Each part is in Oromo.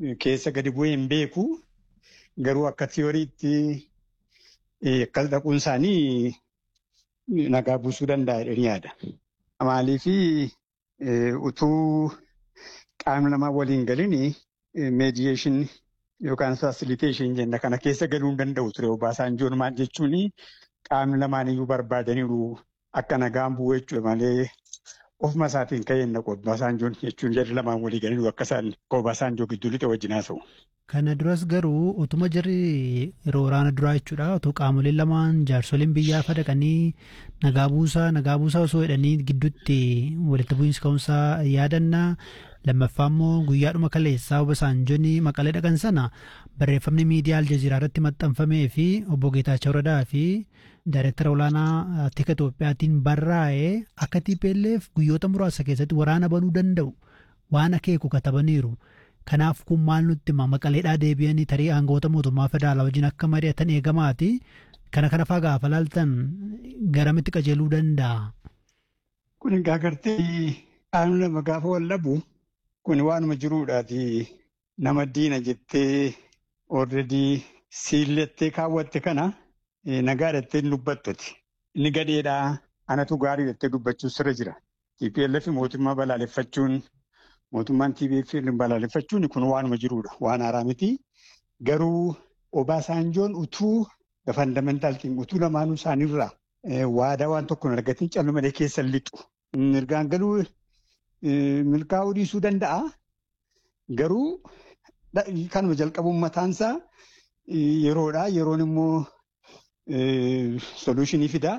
keessa gadi bu'ee hin beeku. Garuu akka tiyooriitti akkas dhaquun isaanii nagaa buusuu danda'a jedhanii yaada. Maaliif utuu qaamni lamaa waliin galin meediyeeshin yookaan fasiliteeshin jenna kana keessa galuu hin danda'u ture Obaasanjoon maal jechuun qaamni lamaan iyyuu barbaadaniiru akka nagaan bu'u jechuudha malee ofuma isaatiin ka'ee naqu Obaasanjoon jechuun jarri lamaan walii galaniiru akka isaan Obaasanjoo gidduu lixe wajjin haasa'u. Kana duras garuu utuma jirri yeroo waraana duraa jechuudha otoo qaamoleen lamaan jaarsoliin biyyaa fadaqanii nagaa buusaa nagaa buusaa osoo jedhanii gidduutti walitti bu'iinsa ka'umsaa yaadannaa lammaffaa immoo guyyaadhuma kaleessaa Obasanjoon maqalee dhaqan sana barreeffamni miidiyaa aljaziiraa irratti maxxanfamee fi obbo Geetaachoo Radaa fi daayireektara olaanaa tika Itoophiyaatiin barraa'ee akka TPLF guyyoota muraasa keessatti waraana banuu danda'u waan akeeku katabaniiru. Kanaaf kun maal nutti hima maqaleedhaa deebi'anii tarii aangoota mootummaa federaalaa wajjin akka mari'atan eegamaati. Kana kana faa gaafa laaltan garamitti qajeeluu danda'a. Kun egaa gartee qaamni lama gaafa wallabu kun waanuma jiruudhaati nama diina jettee already siillettee kaawwatte kana nagaa jettee hin dubbattuti. Inni gadheedhaa anatu gaarii jettee dubbachuu sirra jira. TPLF mootummaa balaaleffachuun mootummaan TPLF balaaleffachuun kun waanuma jiruudha. Waan haaraa miti. Garuu Obaasanjoon utuu fandamentaal utuu lamaanuu isaaniirraa waadaa waan tokko hin argatin callu malee keessa lixu. Mirgaan galuu milkaa'uu dhiisuu danda'a. Garuu kanuma jalqabuun mataansaa yeroodha. Yeroon immoo soluushinii fidaa.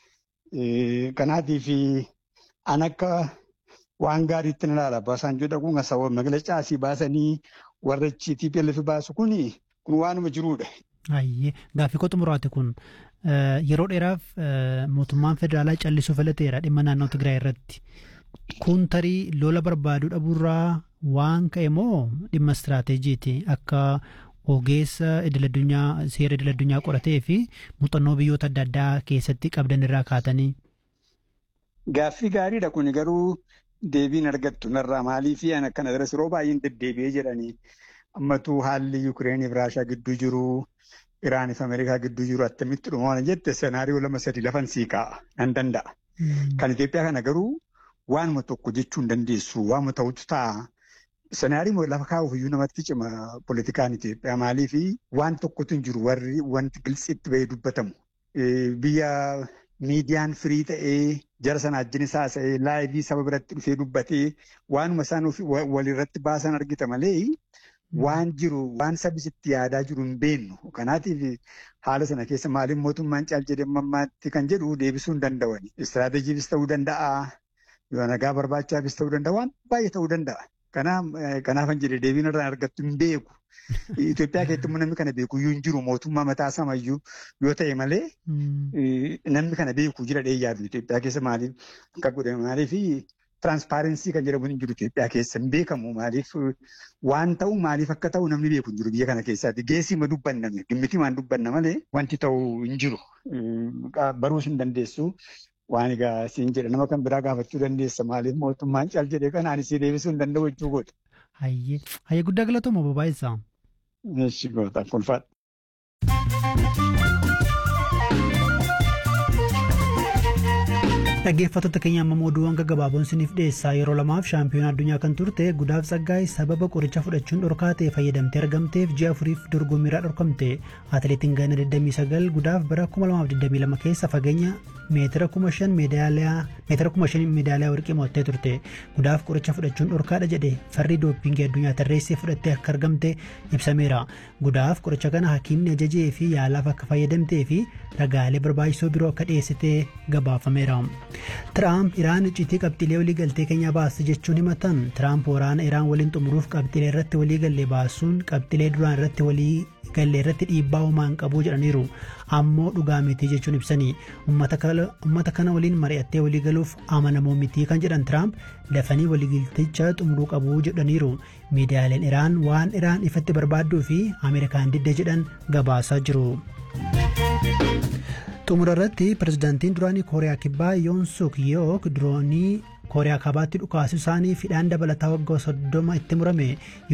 Kanaatiif an akka waan gaariitti na ilaala. Obaasanjoo dhaquun asawwa magaalaa asii baasanii warra TPLF baasu kuni kun waanuma jiruudha. Ayyee gaaffii koo xumuraati kun yeroo dheeraaf mootummaan federaalaa callisuu filateera dhimma naannoo Tigraay irratti. Kun tarii lola barbaaduu dhabuurraa waan ka'e moo dhimma istiraateejiiti akka ogeessa idil addunyaa seera idil addunyaa qoratee fi muuxannoo biyyoota adda addaa keessatti qabdan irraa kaatanii. Gaaffii gaariidha kun garuu deebiin argattu narraa maalii fi an akkana daras yeroo baay'een deddeebi'ee jedhanii ammatu haalli Yukireenii fi Raashaa gidduu jiru Iraanii fi Ameerikaa gidduu jiru attamitti dhuma waan jette senaariyoo lama sadi lafan sii kaa'a nan danda'a. Kan Itoophiyaa kana garuu waanuma tokko jechuu hin dandeessu waanuma ta'utu ta'a. Senaariyoo lafa kaa'uuf iyyuu namatti cima politikaan Itoophiyaa maalii fi waan tokkotu hin jiru warri wanti gilsiitti bahee dubbatamu. Biyya miidiyaan firii ta'ee jara sana ajjin isaa ta'ee laayivii saba biratti dhufee dubbatee waanuma isaan walirratti baasan argita malee waan jiru waan sabisitti yaadaa jiru hin beennu. Kanaatiif haala sana keessa maaliin mootummaan caal jedhee mammaatti kan jedhu deebisuu hin danda'ani. Istiraateejiifis ta'uu danda'a. Yoo nagaa barbaachaafis ta'uu danda'a. Waan baay'ee ta'uu danda'a. Kanaafan jedhee deebiin irraa argattu hin beeku. Itoophiyaa keessatti namni kana beeku iyyuu hin jiru mootummaa mataa samayyuu yoo ta'e malee namni kana beeku jira dheeyyaatu Itoophiyaa keessa maaliif akka godhame maaliif tiraanspaarensii kan jedhamu hin jiru Itoophiyaa keessa hin beekamu maaliif waan ta'u maaliif akka ta'u namni beeku hin jiru biyya kana keessaatti geessii ma dubbanname dhimmiti maan dubbanna malee wanti ta'u hin jiru baruus hin dandeessu. Waan egaa siin jedha nama kan biraa gaafachuu dandeessa maaliif mootummaan caal jedhee kan ani si deebisuu hin danda'u jechuu godha. Hayyee hayyee guddaa galatooma babaa'isaa. Eeshi goota kolfaadha. Dhaggeeffattoota keenya amma oduuwwan gaggabaaboon isiniif dhiyeessaa yeroo lamaaf shaampiyoona addunyaa kan turte gudaaf tsaggaay sababa qoricha fudhachuun dhorkaa ta'e fayyadamtee argamteef ji'a afuriif dorgommiirraa dhorkamte atileetiin ganna 29 gudaaf bara 2022 keessa fageenya meetira 5,000 meedaaliyaa warqii mo'attee turte gudaaf qoricha fudhachuun dhorkaadha jedhe farri dooppingii addunyaa tarreessee fudhattee akka argamte ibsameera gudaaf qoricha kana hakiimni ajajee fi yaalaaf akka fayyadamtee fi ragaalee barbaachisoo biroo akka dhiyeessitee gabaafameera. Tiraamp Iraan icciitii qabxiilee walii galtee keenya baasti jechuun himatan Tiraamp waraana Iraan waliin xumuruuf qabxiilee irratti walii galle baasuun qabxiilee duraan irratti walii galle irratti dhiibbaa uumaan qabu jedhaniiru ammoo dhugaa miti jechuun ibsanii uummata kana waliin mari'attee walii galuuf amanamoo miti kan jedhan Tiraamp dafanii waliigalticha xumuruu qabu jedhaniiru miidiyaaleen Iraan waan Iraan ifatti barbaadduu fi Ameerikaan didde jedhan gabaasaa jiru. xumura irratti pirezidaantiin duraanii kooriyaa kibbaa yoon suk yook diroonii kooriyaa kaabaatti dhukaasuu isaanii fidhaan dabalataa waggaa soddoma itti murame